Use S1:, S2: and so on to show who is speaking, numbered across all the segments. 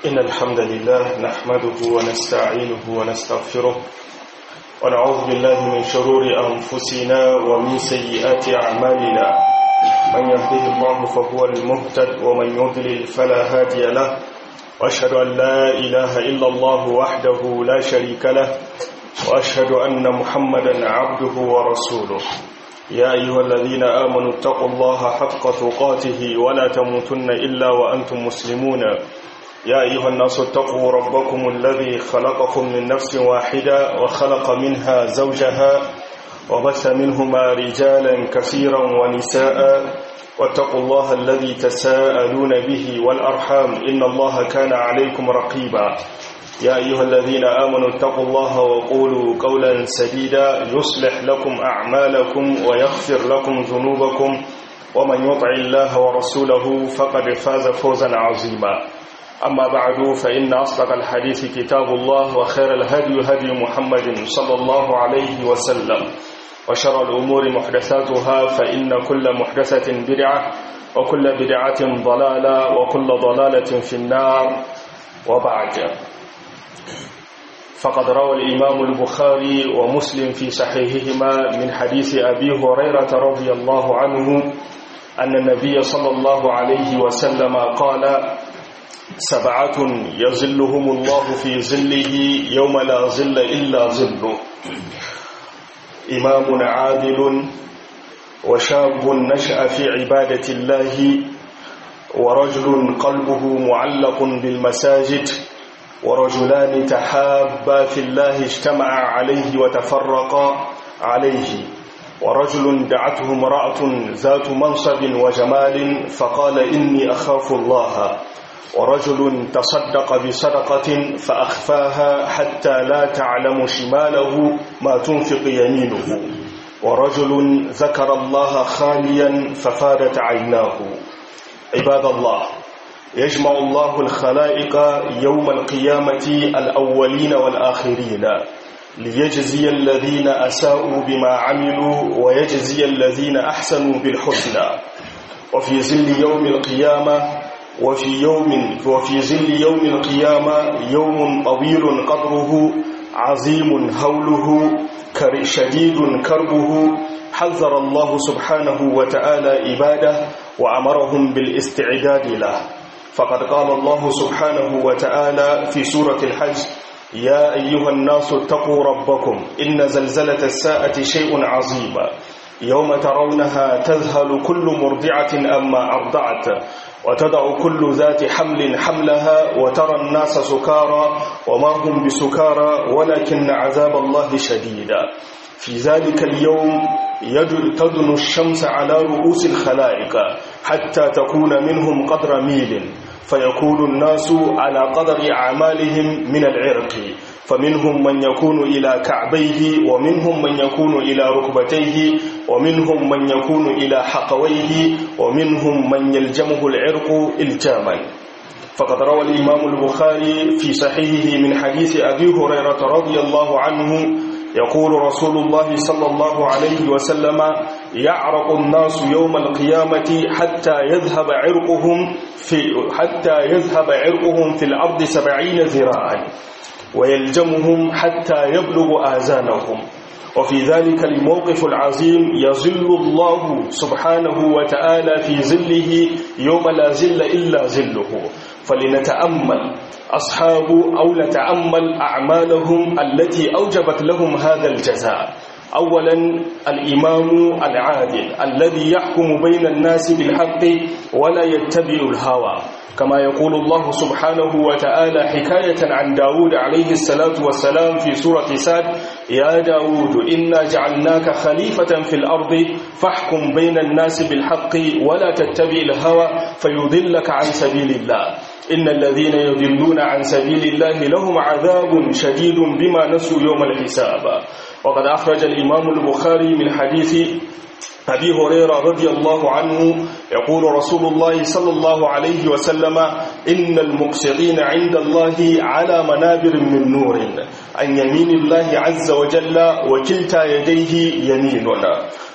S1: إن الحمد لله نحمده ونستعينه ونستغفره ونعوذ بالله من شرور أنفسنا ومن سيئات أعمالنا من يهده الله فهو المهتد ومن يضلل فلا هادي له وأشهد أن لا إله إلا الله وحده لا شريك له وأشهد أن محمدا عبده ورسوله يا أيها الذين آمنوا اتقوا الله حق تقاته ولا تموتن إلا وأنتم مسلمون يا أيها الناس اتقوا ربكم الذي خلقكم من نفس واحدة وخلق منها زوجها وبث منهما رجالا كثيرا ونساء واتقوا الله الذي تساءلون به والأرحام إن الله كان عليكم رقيبا يا أيها الذين آمنوا اتقوا الله وقولوا قولا سديدا يصلح لكم أعمالكم ويغفر لكم ذنوبكم ومن يطع الله ورسوله فقد فاز فوزا عظيما أما بعد فإن أصدق الحديث كتاب الله وخير الهدي هدي محمد صلى الله عليه وسلم وشر الأمور محدثاتها فإن كل محدثة بدعة وكل بدعة ضلالة وكل ضلالة في النار وبعد فقد روى الإمام البخاري ومسلم في صحيحهما من حديث أبي هريرة رضي الله عنه أن النبي صلى الله عليه وسلم قال سبعة يظلهم الله في ظله يوم لا ظل إلا ظله إمام عادل وشاب نشأ في عبادة الله ورجل قلبه معلق بالمساجد ورجلان تحابا في الله اجتمعا عليه وتفرقا عليه ورجل دعته امرأة ذات منصب وجمال فقال إني أخاف الله ورجل تصدق بصدقة فأخفاها حتى لا تعلم شماله ما تنفق يمينه ورجل ذكر الله خاليا ففادت عيناه عباد الله يجمع الله الخلائق يوم القيامة الأولين والآخرين ليجزي الذين أساءوا بما عملوا ويجزي الذين أحسنوا بالحسنى وفي ظل يوم القيامة وفي يوم وفي ظل يوم القيامة يوم طويل قدره عظيم هوله شديد كربه حذر الله سبحانه وتعالى عباده وأمرهم بالاستعداد له فقد قال الله سبحانه وتعالى في سورة الحج يا أيها الناس اتقوا ربكم إن زلزلة الساعة شيء عظيم يوم ترونها تذهل كل مرضعة أما أرضعت وتضع كل ذات حمل حملها وترى الناس سكارى وما هم بسكارى ولكن عذاب الله شديد في ذلك اليوم تدن الشمس على رؤوس الخلائق حتى تكون منهم قدر ميل فيكون الناس على قدر أعمالهم من العرق فمنهم من يكون إلى كعبيه ومنهم من يكون إلى ركبتيه ومنهم من يكون إلى حقويه ومنهم من يلجمه العرق الجاما فقد روى الإمام البخاري في صحيحه من حديث أبي هريرة رضي الله عنه يقول رسول الله صلى الله عليه وسلم يعرق الناس يوم القيامة حتى يذهب عرقهم في حتى يذهب عرقهم في الأرض سبعين ذراعا ويلجمهم حتى يبلغ آذانهم وفي ذلك الموقف العظيم يظل الله سبحانه وتعالى في ظله يوم لا ظل إلا ظله فلنتأمل أصحاب أو نتأمل أعمالهم التي أوجبت لهم هذا الجزاء أولا الإمام العادل الذي يحكم بين الناس بالحق ولا يتبع الهوى كما يقول الله سبحانه وتعالى حكاية عن داود عليه الصلاة والسلام في سورة ساد يا داود إنا جعلناك خليفة في الأرض فاحكم بين الناس بالحق ولا تتبع الهوى فيضلك عن سبيل الله إن الذين يضلون عن سبيل الله لهم عذاب شديد بما نسوا يوم الحساب وقد أخرج الإمام البخاري من حديث أبي هريرة رضي الله عنه يقول رسول الله صلى الله عليه وسلم إن المقسطين عند الله على منابر من نور عن يمين الله عز وجل وكلتا يديه يميننا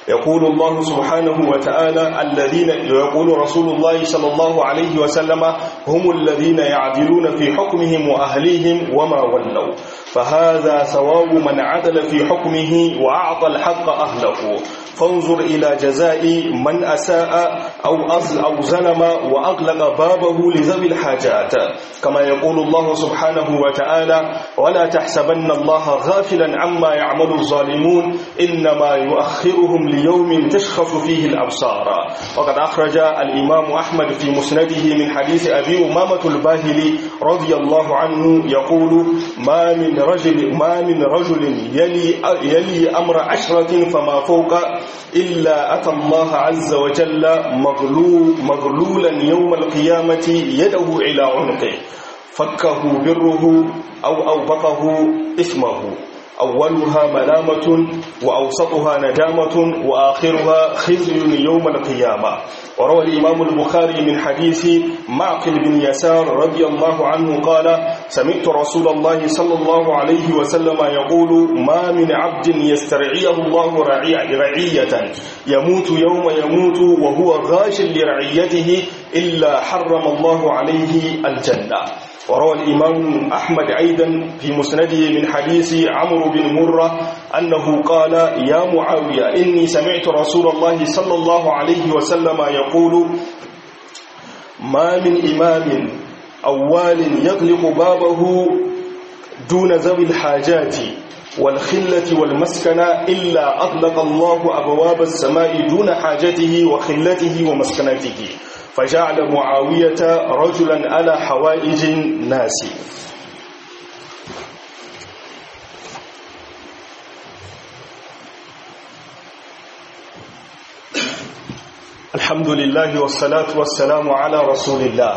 S1: يقول الله سبحانه وتعالى الذين يقول رسول الله صلى الله عليه وسلم هم الذين يعدلون في حكمهم وأهليهم وما ولوا فهذا ثواب من عدل في حكمه وأعطى الحق أهله فانظر إلى جزاء من أساء أو أصل أو ظلم وأغلق بابه لذوي الحاجات كما يقول الله سبحانه وتعالى ولا تحسبن الله غافلا عما يعمل الظالمون إنما يؤخرهم ليوم تشخص فيه الأبصار وقد أخرج الإمام أحمد في مسنده من حديث أبي أمامة الباهلي رضي الله عنه يقول ما من رجل ما من رجل يلي يلي أمر عشرة فما فوق إلا أتى الله عز وجل مغلول مغلولا يوم القيامة يده إلى عنقه فكه بره أو أوبقه إثمه أولها ملامة وأوسطها ندامة وآخرها خزي يوم القيامة وروى الإمام البخاري من حديث معقل بن يسار رضي الله عنه قال سمعت رسول الله صلى الله عليه وسلم يقول ما من عبد يسترعيه الله رعية يموت يوم يموت وهو غاش لرعيته إلا حرم الله عليه الجنة وروى الإمام أحمد أيضا في مسنده من حديث عمرو بن مرة أنه قال يا معاوية إني سمعت رسول الله صلى الله عليه وسلم يقول ما من إمام أول يغلق بابه دون ذوي الحاجات والخلة والمسكنة إلا أغلق الله أبواب السماء دون حاجته وخلته ومسكنته فجعل معاوية رجلا على حوائج الناس الحمد لله والصلاة والسلام على رسول الله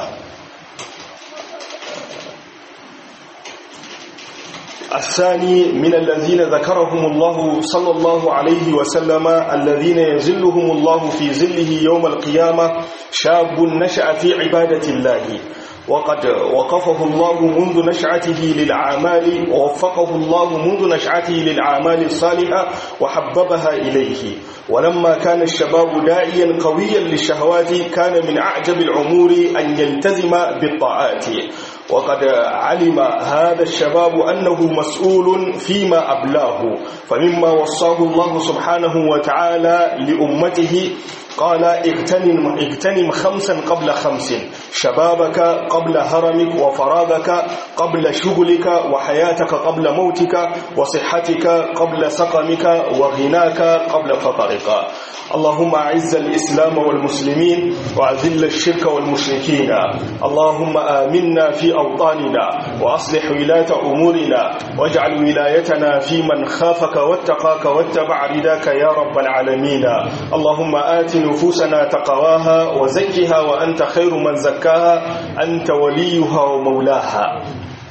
S1: الثاني من الذين ذكرهم الله صلى الله عليه وسلم الذين يزلهم الله في زله يوم القيامة شاب نشأ في عبادة الله وقد وقفه الله منذ نشأته للأعمال ووفقه الله منذ نشأته للأعمال الصالحة وحببها إليه ولما كان الشباب داعيا قويا للشهوات كان من أعجب الأمور أن يلتزم بالطاعات وقد علم هذا الشباب أنه مسؤول فيما أبلاه فمما وصاه الله سبحانه وتعالى لأمته قال اغتنم, اغتنم خمسا قبل خمس شبابك قبل هرمك وفراغك قبل شغلك وحياتك قبل موتك وصحتك قبل سقمك وغناك قبل فقرك اللهم أعز الإسلام والمسلمين وأذل الشرك والمشركين اللهم آمنا في أوطاننا وأصلح ولاة أمورنا واجعل ولايتنا في من خافك واتقاك واتبع رداك يا رب العالمين اللهم آت نفوسنا تقواها وزكها وأنت خير من زكاها أنت وليها ومولاها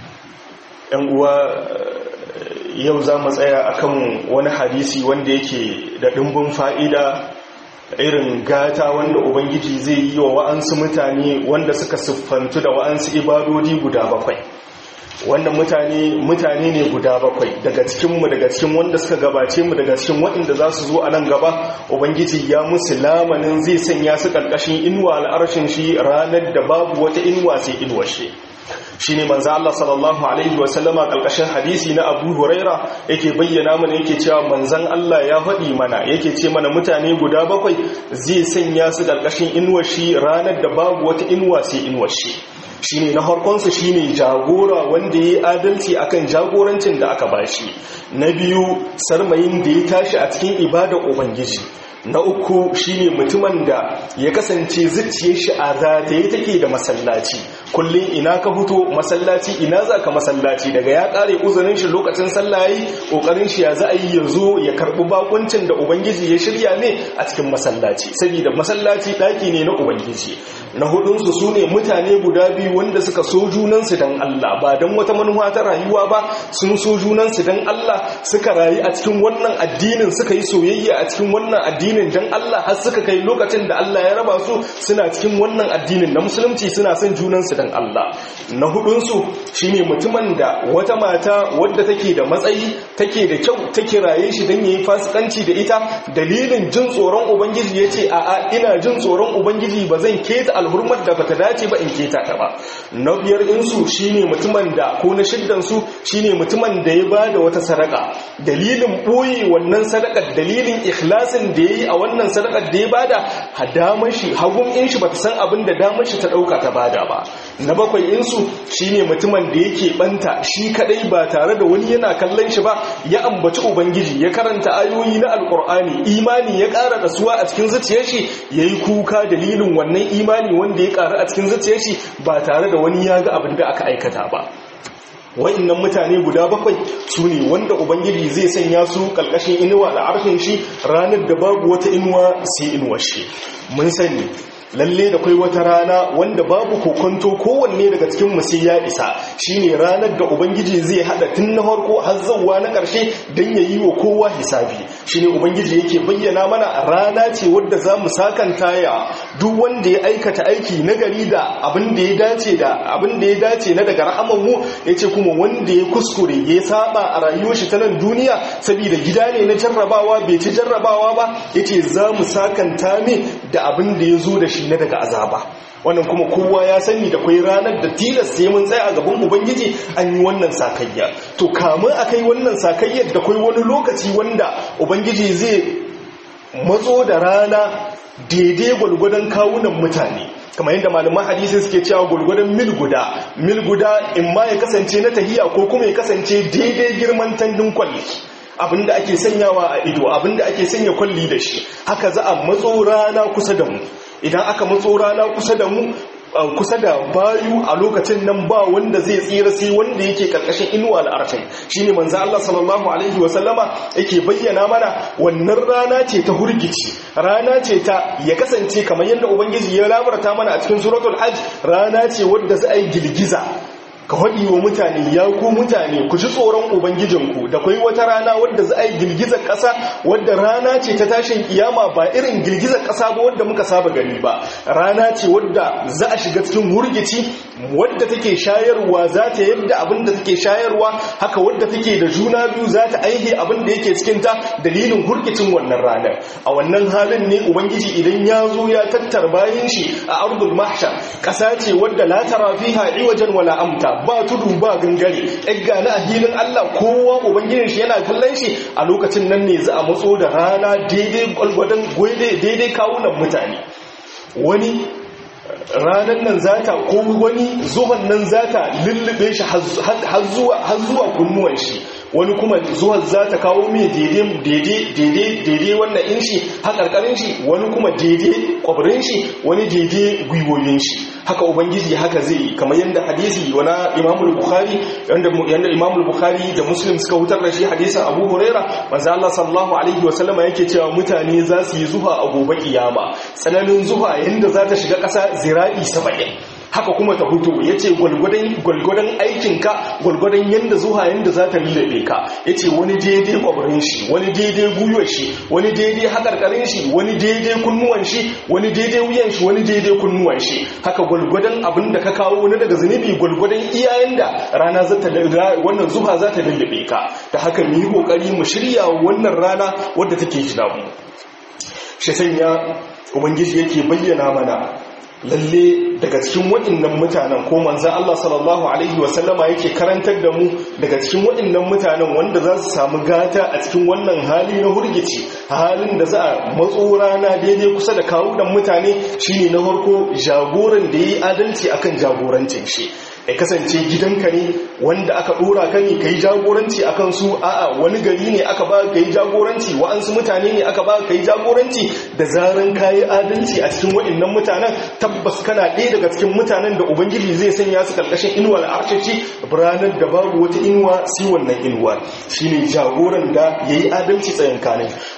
S1: yau za mu tsaya akan wani hadisi wanda yake da ɗimbin fa'ida irin gata wanda ubangiji zai yi wa wa'ansu mutane wanda suka siffantu da wa'ansu ibadodi guda bakwai wannan mutane mutane ne guda bakwai daga cikinmu daga cikin wanda suka gabace mu daga cikin waɗanda za su zo a nan gaba ubangiji ya musu lamanin zai sanya su ƙarƙashin inuwa al'arshin shi ranar da babu wata inuwa sai inuwar shi shi ne manzo Allah sallallahu alaihi wasallama kalkashin hadisi na Abu Huraira yake bayyana mana yake cewa manzon Allah ya faɗi mana yake ce mana mutane guda bakwai zai sanya su kalkashin inuwar shi ranar da babu wata inuwa sai inuwar shi shine na harkonsa shine jagora wanda ya yi adalci akan jagorancin da aka bashi na biyu sarmayin da ya tashi a cikin ibada ubangiji na uku shine mutumin da ya kasance zuciyar shi a zataye take da masallaci kullum ina ka fito masallaci ina za ka masallaci daga ya kare uzurin shi lokacin sallayi kokarin shi ya za a yi ya zo ya karbi bakuncin da ubangiji ya shirya ne a cikin masallaci saboda masallaci daki ne na ubangiji na hudunsu su ne mutane guda biyu wanda suka so junansu don Allah ba don wata manuwa ta rayuwa ba sun so junansu don Allah suka rayu a cikin wannan addinin suka yi soyayya a cikin wannan addinin don Allah har suka kai lokacin da Allah ya raba su suna cikin wannan addinin na musulunci suna son junansu don Allah na hudunsu shine mutumin da wata mata wadda take da matsayi take da kyau take raye shi don yayi fasikanci da ita dalilin jin tsoron ubangiji yace a'a ina jin tsoron ubangiji ba zan keta alhurmar da bata dace ba in keta ta ba na biyar insu shine mutumin da ko na shiddan su shine mutumin da ya bada wata sadaka dalilin boye wannan sadakar dalilin ikhlasin da yayi a wannan sadakar da ya bada hadamar shi hagun in shi bata san abin da damar shi ta dauka ta bada ba na bakwai insu shine mutumin da yake banta shi kadai ba tare da wani yana kallon shi ba ya ambaci ubangiji ya karanta ayoyi na alkur'ani imani ya ƙara dasuwa a cikin zuciyar shi yayi kuka dalilin wannan imani wanda ya ƙara a cikin zuciyar shi ba tare da wani ya ga abin da aka aikata ba wa'annan mutane guda bakwai su ne wanda ubangiji zai sanya su ƙarƙashin inuwa da arfin shi ranar da babu wata inuwa sai inuwar shi mun sani lalle da kai wata rana wanda babu kokonto kowanne daga cikin mu sai ya isa shine ranar da ubangiji zai hada tun na farko har zawwa na karshe dan yayi wa kowa hisabi shine ubangiji yake bayyana mana rana ce wadda zamu sakanta ya duk wanda ya aikata aiki na gari da abin da ya dace da abin da ya dace na daga rahaman mu yace kuma wanda ya kuskure ya saba a rayuwar shi ta nan duniya saboda gida ne na jarrabawa bai ci jarrabawa ba yace zamu sakanta ne da abin da ya zo da shi shi na daga azaba wannan kuma kowa ya sani da kwai ranar da tilasta mun tsaya a gaban ubangiji an yi wannan sakayya to kamun a kai wannan sakayyar da kwai wani lokaci wanda ubangiji zai matso da rana daidai gwalgwadon kawunan mutane kamar yadda malaman hadisi suke cewa gulgudan mil guda mil guda in ma ya kasance na tahiya ko kuma ya kasance daidai girman tandin kwalli abinda ake sanyawa a ido abinda ake sanya kwalli da shi haka za a matso rana kusa da mu idan aka matso rana kusa da mu kusa da bayu a lokacin nan ba wanda zai tsira sai wanda yake karkashin inuwa al'arfai shine manzo Allah sallallahu alaihi wasallama yake bayyana mana wannan rana ce ta hurgici rana ce ta ya kasance kamar yadda ubangiji ya labarta mana a cikin suratul hajj rana ce wadda za a yi girgiza ka haɗi wa mutane ya ku mutane ku ji tsoron ubangijinku da kwai wata rana wadda za a yi girgizar ƙasa wadda rana ce ta tashin kiyama ba irin girgizar ƙasa ba wadda muka saba gani ba rana ce wadda za a shiga cikin hurgici wadda take shayarwa za ta yadda abin da take shayarwa haka wadda take da juna biyu za ta aihe abin da yake cikinta dalilin hurgicin wannan ranar a wannan halin ne ubangiji idan ya zo ya tattar bayan shi a ardul mahshar ƙasa ce wadda la tara fiha iwajan wala amta ba tudu ba gangare ɗagga na ahilin Allah kowa ubangijin shi yana kallon shi a lokacin nan ne za a matso da rana daidai gwalgwadon daidai kawunan mutane wani ranar nan zata ko wani zuwan nan zata lullube shi har zuwa kunnuwan shi wani kuma zuwan za ta kawo mai daidai wannan in shi haƙarƙarin shi wani kuma daidai ƙwabirin shi wani daidai gwiwoyin shi haka ubangiji haka zai kamar yadda hadisi wana imamul bukhari yadda imamul bukhari da muslim suka hutar da shi hadisin abu huraira manzo Allah sallallahu alaihi wa sallama yake cewa mutane za su yi zuha a gobe kiyama tsananin zuha yanda za ta shiga ƙasa zira'i 70 haka kuma ta hutu ya ce gwalgwadon aikinka gwalgwadon yadda zuwa yadda za ta lullabe ka ya ce wani daidai kwabarin shi wani daidai guyuwar shi wani daidai haƙarƙarin shi wani daidai kunnuwan shi wani daidai wuyan shi wani daidai kunnuwan shi haka gwalgwadon abin da ka kawo wani daga zunubi gwalgwadon iyayen da rana za ta wannan zuwa za ta lullabe ka da haka mu yi ƙoƙari mu shirya wannan rana wadda take jina mu shi sanya ubangiji yake bayyana mana lalle daga cikin waɗannan mutanen ko manza Allah sallallahu alaihi wasallama yake karantar da mu daga cikin waɗannan mutanen wanda za su samu gata a cikin wannan hali na hurgici halin da za a matso rana daidai kusa da kawunan mutane shine na farko jagoran da ya yi adalci akan jagorancin shi ya kasance gidanka ne wanda aka dora ka ne kai jagoranci akan su a'a wani gari ne aka ba kai jagoranci wa'ansu mutane ne aka ba kai jagoranci da zaran kayi adalci a cikin waɗannan mutanen tabbas kana ɗaya daga cikin mutanen da ubangiji zai sanya su karkashin inuwa al'arshaci ranar da babu wata inuwa sai wannan inuwa shine jagoran da yayi adalci tsayin kanin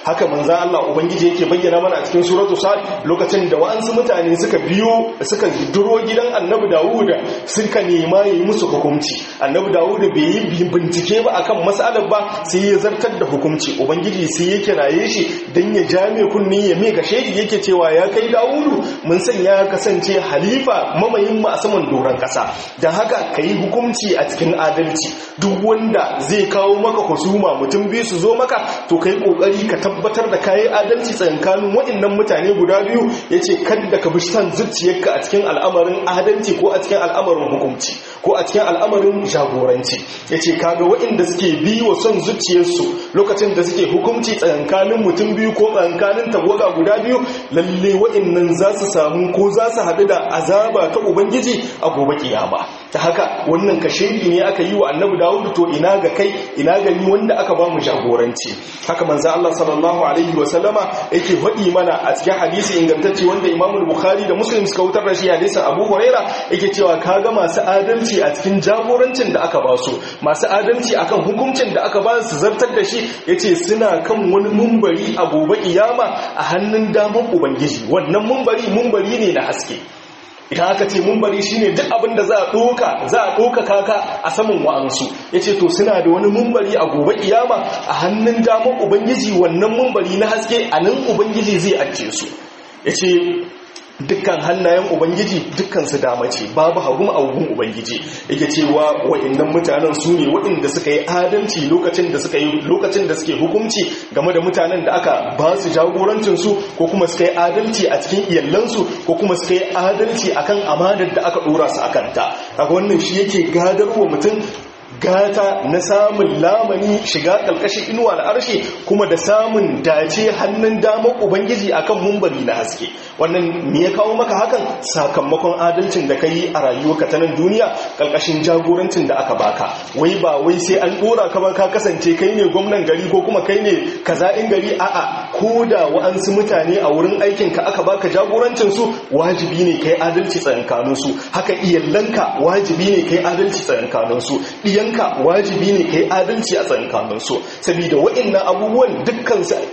S1: haka manzan Allah ubangiji yake bayyana mana a cikin suratu sad lokacin da wa'ansu mutane suka biyo suka duro gidan annabi Dawud suka nema yi musu hukunci annabi Dawud bai yi bincike ba akan mas'alar ba sai ya zartar da hukunci ubangiji sai ya kiraye shi dan ya jame kunni ya mega shedi yake cewa ya kai Dawudu mun san ya kasance halifa mamayin mu a saman doron kasa dan haka kai hukunci a cikin adalci duk wanda zai kawo maka husuma mutum biyu su zo maka to kai kokari ka tabbatar da kayi adalci tsakanin waɗannan mutane guda biyu yace kada ka bi san zuciyarka a cikin al'amarin adalci ko a cikin al'amarin hukunci ko a cikin al'amarin jagoranci yace kaga waɗanda suke bi wa son zuciyarsu lokacin da suke hukunci tsakanin mutum biyu ko tsakanin tawaga guda biyu lalle waɗannan za su samu ko za su haɗu da azaba ta ubangiji a gobe kiyama ta haka wannan kashedi ne aka yi wa annabi dawudu to ina ga kai ina ga ni wanda aka ba mu jagoranci haka manzo Allah sallallahu alaihi wa sallama yake faɗi mana a cikin hadisi ingantacce wanda Imam Bukhari da Muslim suka wutar da shi hadisin Abu Huraira yake cewa kaga masu adalci a cikin jagorancin da aka ba su masu adalci akan hukuncin da aka ba su zartar da shi yace suna kan wani mumbari a gobe kiyama a hannun damar ubangiji wannan mumbari mumbari ne na haske idan aka ce mumbari shine duk abin da za a ɗoka za a ɗoka kaka a saman wa'ansu ya ce to suna da wani mumbari a gobe iyama a hannun damar ubangiji wannan mumbari na haske a nan ubangiji zai ajiye su ya ce dukkan hannayen ubangiji dukkan su dama ce babu hagun agun ubangiji yake cewa wa'annan mutanen su ne waɗanda suka yi adalci lokacin da suka yi lokacin da suke hukunci game da mutanen da aka ba su jagorancin su ko kuma suka yi adalci a cikin iyallansu ko kuma suka yi adalci akan amanar da aka dora su akan ta kaga wannan shi yake gadarwa mutum gata na samun lamani shiga ƙarƙashin inuwa da arshe kuma da samun dace hannun damar ubangiji akan mumbari na haske wannan me ya kawo maka hakan sakamakon adalcin da ka yi a rayuwarka ta nan duniya ƙarƙashin jagorancin da aka baka wai ba wai sai an ɗora ka ba ka kasance kai ne gwamnan gari ko kuma kai ne kaza'in gari a'a ko da wa'ansu mutane a wurin aikin ka aka baka jagorancin su wajibi ne kai adalci tsakankanin su haka iyallanka wajibi ne kai adalci tsakankanin su ɗiyanka wajibi ne kai adalci a tsakankanin su saboda wa'annan abubuwan dukkan su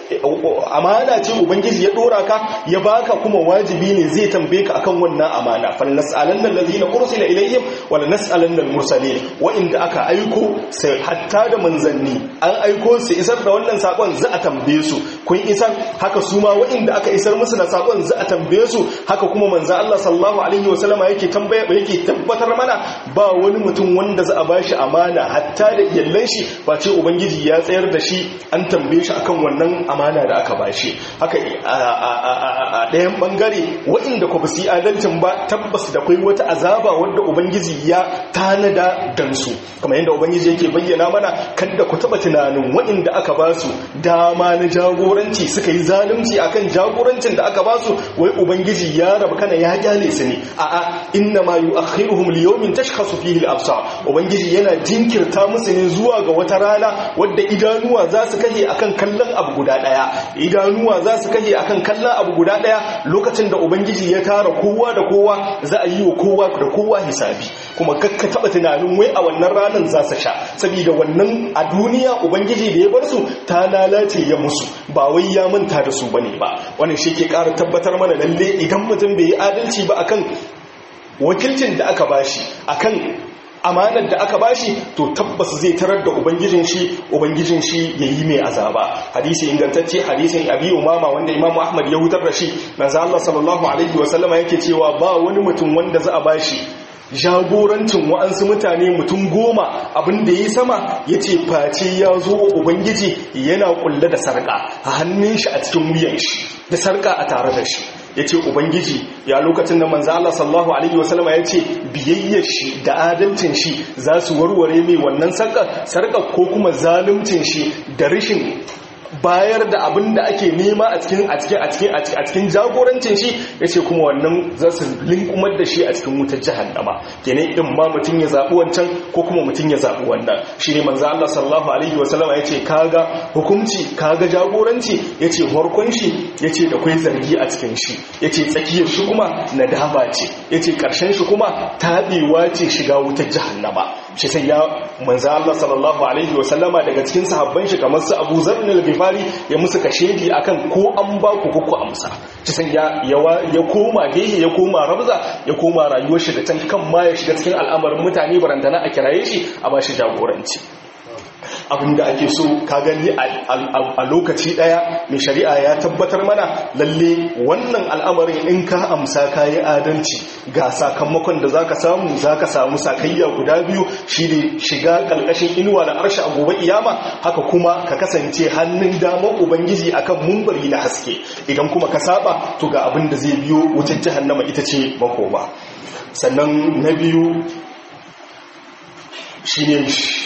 S1: amana ce ubangiji ya ɗora ka ya baka kuma wajibi ne zai tambaye ka akan wannan amana fal nas'alanna allazina ursila ilayhim wala nas'alanna al-mursalin wa'inda aka aiko sai hatta da manzanni an aiko su isar da wannan sakon za a tambaye su kun isar haka su ma wa'inda aka isar musu da sakon za a tambaye su haka kuma manzo Allah sallallahu alaihi wasallama yake tambaya yake tabbatar mana ba wani mutum wanda za a bashi amana hatta da iyallan shi ba ce ubangiji ya tsayar da shi an tambaye shi akan wannan amana da aka bashi haka a ɗayan bangare wa'inda ku basu adalcin ba tabbas da kai wata azaba wadda ubangiji ya tanada dan su kamar yadda ubangiji yake bayyana mana kada ku taba tunanin wa'inda aka ba su dama na jagoranci suka yi zalunci akan jagorancin da aka ba su wai ubangiji ya rabu kana ya kyale su ne a'a inna ma yu'akhiruhum li yawmin tashkhasu fihi al-absar ubangiji yana jinkirta musu ne zuwa ga wata rana wadda idanuwa za su kaje akan kallon abu guda daya idanuwa za su kaje akan kallon abu guda daya lokacin da ubangiji ya tara kowa da kowa za a yi wa kowa da kowa hisabi kuma kakka taba tunanin wai a wannan ranar za su sha saboda wannan a duniya ubangiji da ya bar su ta lalace ya musu ba wai ya manta da su bane ba wannan shi ke ƙara tabbatar mana lalle idan mutum bai yi adalci ba akan wakilcin da aka bashi akan amanar da aka bashi to tabbas zai tarar da ubangijin shi ubangijin shi yayi mai azaba hadisi ingantacce hadisin abi umama wanda imamu ahmad ya hutar da shi manzo Allah sallallahu alaihi wasallama yake cewa ba wani mutum wanda za a bashi jagorancin wa'ansu mutane mutum goma abin da ya sama ya ce face ya zo wa ubangiji yana kulle da sarƙa a hannun shi a cikin wuyan shi da sarƙa a tare da shi ya ce ubangiji ya lokacin da manzo Allah sallallahu alaihi wasallama ya ce biyayyar shi da adalcin shi za su warware mai wannan sarƙar sarƙar ko kuma zaluncin shi da rashin bayar da abin da ake nema a cikin a cikin a cikin a cikin jagorancin shi yace kuma wannan za su linkumar da shi a cikin wutar jahannama kenan in ma mutun ya zabi wancan ko kuma mutun ya zabi wannan shine manzo Allah sallallahu alaihi wasallama yace kaga hukunci kaga jagoranci yace farkon shi yace da kai zargi a cikin shi yace tsakiyar shi kuma nadama ce yace karshen shi kuma tabewa ce shiga wutar jahannama shi sai ya manzo Allah sallallahu alaihi wa sallama daga cikin sahabban shi kamar su Abu Zarr al-Ghifari ya musu kashedi akan ko an ba ku ko ku amsa shi sai ya ya koma gehe ya koma rabza ya koma rayuwar shi da can kan ma ya shiga cikin al'amarin mutane barantana a kiraye shi a ba shi jagoranci abinda ake so ka gani a lokaci daya mai shari'a ya tabbatar mana lalle wannan al'amarin in ka amsa ka yi adalci ga sakamakon da zaka samu zaka samu sakayya guda biyu shine shiga kalkashin inuwa da arsha a gobe iyama haka kuma ka kasance hannun damar ubangiji akan mumbari na haske idan kuma ka saba to ga abin da zai biyo wutar jahannama ita ce makoma sannan na biyu shine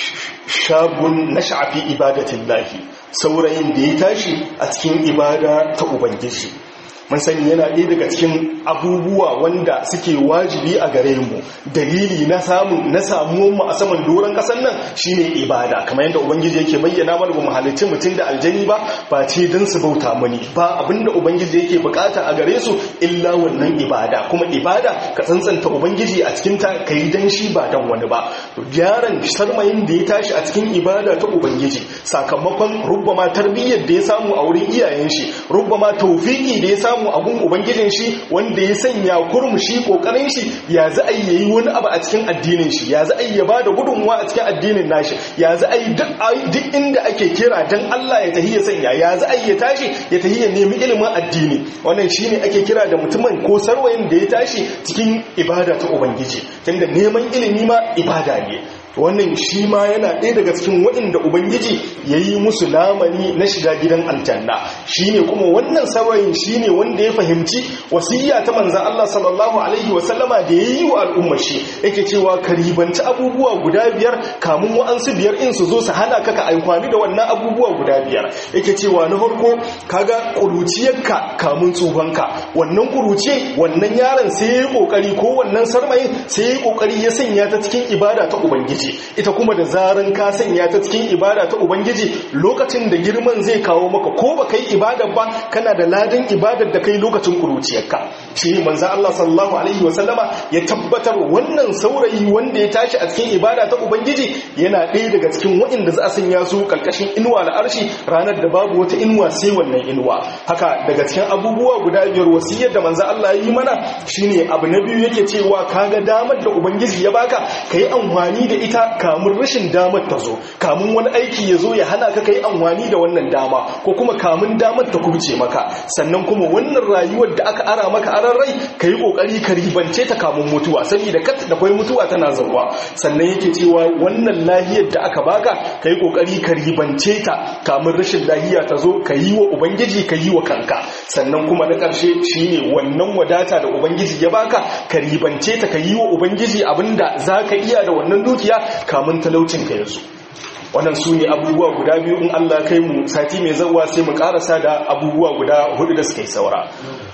S1: shabun na sha'afi ibadatin lahi saurayin da ya tashi a cikin ibada ta ubangiji mun sani yana ɗaya daga cikin abubuwa wanda suke wajibi a gare mu dalili na samun na samuwan mu a saman doron ƙasar nan shine ibada kamar yadda ubangiji yake bayyana mana ba mu halicci mutum da aljani ba ba ce don su bauta mani ba abinda ubangiji yake bukata a gare su illa wannan ibada kuma ibada ka tsantsanta ubangiji a cikin ta kai dan shi ba dan wani ba yaron sarmayin da ya tashi a cikin ibada ta ubangiji sakamakon rubbama tarbiyyar da ya samu a wurin iyayen shi rubbama tawfiki da ya samu samu abun ubangijin shi wanda ya sanya kurmu shi kokarin shi ya za a yi wani abu a cikin addinin shi ya za a yi ya bada gudunmuwa a cikin addinin nashi ya za a yi duk inda ake kira dan Allah ya tahi ya sanya ya za a yi ya tashi ya tahi ya nemi ilimin addini wannan shine ake kira da mutumin ko sarwayin da ya tashi cikin ibada ta ubangiji tunda neman ilimi ma ibada ne wannan shi ma yana ɗaya daga cikin waɗanda ubangiji ya yi musu lamani na shiga gidan aljanna shi ne kuma wannan saurayin shi ne wanda ya fahimci wasiyya ta manzan Allah sallallahu alaihi wasallama da ya yi wa al'ummar shi yake cewa ka ribanci abubuwa guda biyar kamun wa'ansu biyar in su zo su hana ka ka aikwani da wannan abubuwa guda biyar yake cewa na farko kaga kuruciyarka kamun tsufanka wannan kuruce wannan yaron sai ya yi kokari ko wannan sarmayin sai ya yi kokari ya sanya ta cikin ibada ta ubangiji ita kuma da zaran ka sanya ta cikin ibada ta ubangiji lokacin da girman zai kawo maka ko ba kai ibadar ba kana da ladan ibadar da kai lokacin kuruciyarka shi manzo Allah sallallahu alaihi wasallama ya tabbatar wannan saurayi wanda ya tashi a cikin ibada ta ubangiji yana ɗaya daga cikin waɗanda za a sanya su kalkashin inuwa na arshi ranar da babu wata inuwa sai wannan inuwa haka daga cikin abubuwa guda biyar wasiyar da manzo Allah ya yi mana shine abu na biyu yake cewa kaga damar da ubangiji ya baka kai amfani da ita kamun rashin damar ta zo kamun wani aiki ya zo ya hana ka kai amfani da wannan dama ko kuma kamun damar ta kubce maka sannan kuma wannan rayuwar da aka ara maka aran rai ka yi kokari ka ribance ta kamun mutuwa saboda kat da kwai mutuwa tana zauwa sannan yake cewa wannan lahiyar da aka baka ka yi kokari ka ribance ta kamun rashin lahiya ta zo ka yi wa ubangiji ka yi wa kanka sannan kuma na ƙarshe shine wannan wadata da ubangiji ya baka ka ribance ta ka yi wa ubangiji abinda za ka iya da wannan dukiya kamun talaucin ka yanzu wannan su ne abubuwa guda biyu in Allah kai mu sati mai zawa sai mu karasa da abubuwa guda hudu da suka yi saura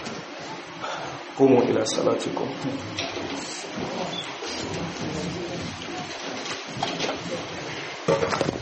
S1: kuma ila salatikum Thank you.